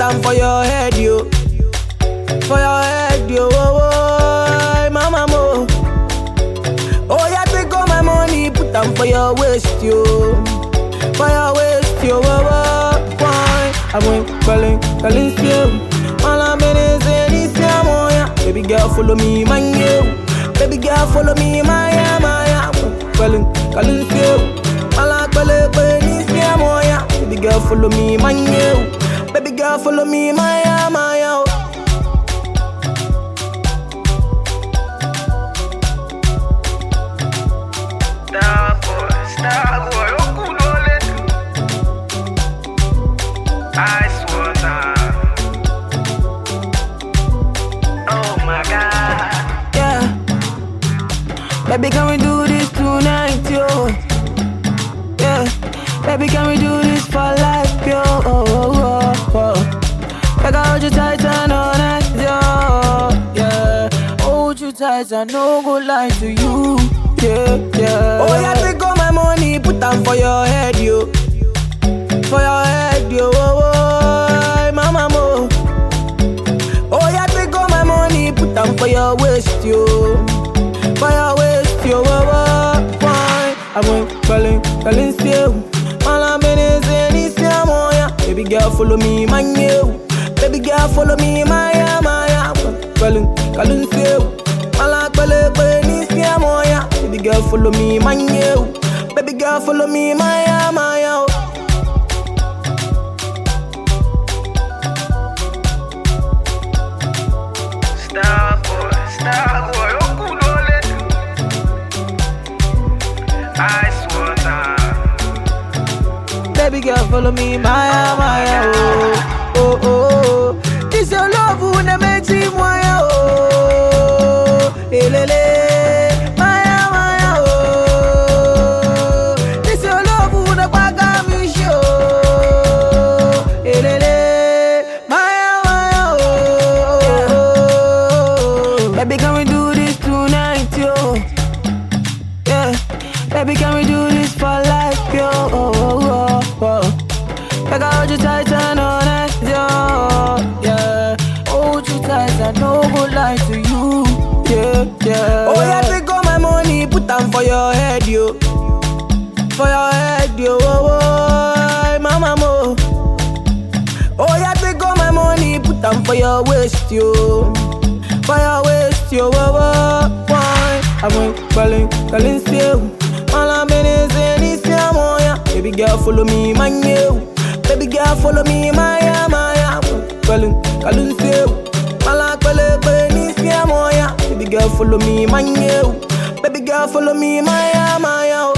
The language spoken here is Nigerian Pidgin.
am for your head, yo. For your head, yo. Oh, oh, mama mo. Oh, yeah, take all my money, put am for your waist, yo. For your waist, yo. Oh, oh, why? I went calling, calling still. All I'm in is in this yeah, yeah. Baby girl, follow me, man, yo. Baby girl, follow me, my yeah, my yeah. Calling, calling still. All I'm calling, calling this yeah, yeah. Baby girl, follow me, man, yo. Baby girl, follow me, my yeah, my yeah. Star boy, star boy, okulole. Ice water. Oh my God. Yeah. Baby, can we do this tonight, yo? Yeah. Baby, can we do this for life, yo? Oh, oh, oh, oh. Like I hold you tight and all night, yo. Yeah. Hold you tight and no go lie to you. Yeah, yeah. Oh, yeah, take all my money, put them for your head, yo. For your head, yo. Oh, oh, mama, mo. Oh, yeah, take all my money, put them for your waist, yo. For your waist, yo. Oh, oh, fine. I went calling, calling still. All I'm in is in this yeah, oh, yeah. Baby girl, follow me, man, yo. Baby girl, follow me, my yeah, my yeah. Calling, calling still. All I'm calling, calling this yeah, oh, yeah. Baby girl, follow me, man, yo. Baby girl, follow me, my yeah, my yeah. Star boy, star boy, okulole. Ice water. Baby girl, follow me, Maya, Maya, oh, oh, oh. This your love who na makes me Maya, oh, elele, Maya, Maya, oh. This your love who na paga me show, elele, Maya, Maya, oh. Baby, can we do this tonight, yo? Yeah, baby, can we do this for life, yo? Oh, oh, oh, oh. Like I hold you tight and all night, yo. Yeah, hold you tight and no go lie to you. Yeah, yeah. Oh yeah, take all my money, put them for your head, yo. For your head, yo. Oh, oh, mama mo. Oh yeah, take all my money, put them for your waist, yo. For your waist, yo. Oh, oh, why? I went calling, calling still. All I'm in is in this yeah, oh, yeah. Baby girl, follow me, man, yo. Baby girl, follow me, my yeah, my yeah. Calling, calling still. All I'm calling, calling this yeah, oh, yeah. Baby girl, follow me, man, yo. Baby girl, follow me, my yeah, my yeah.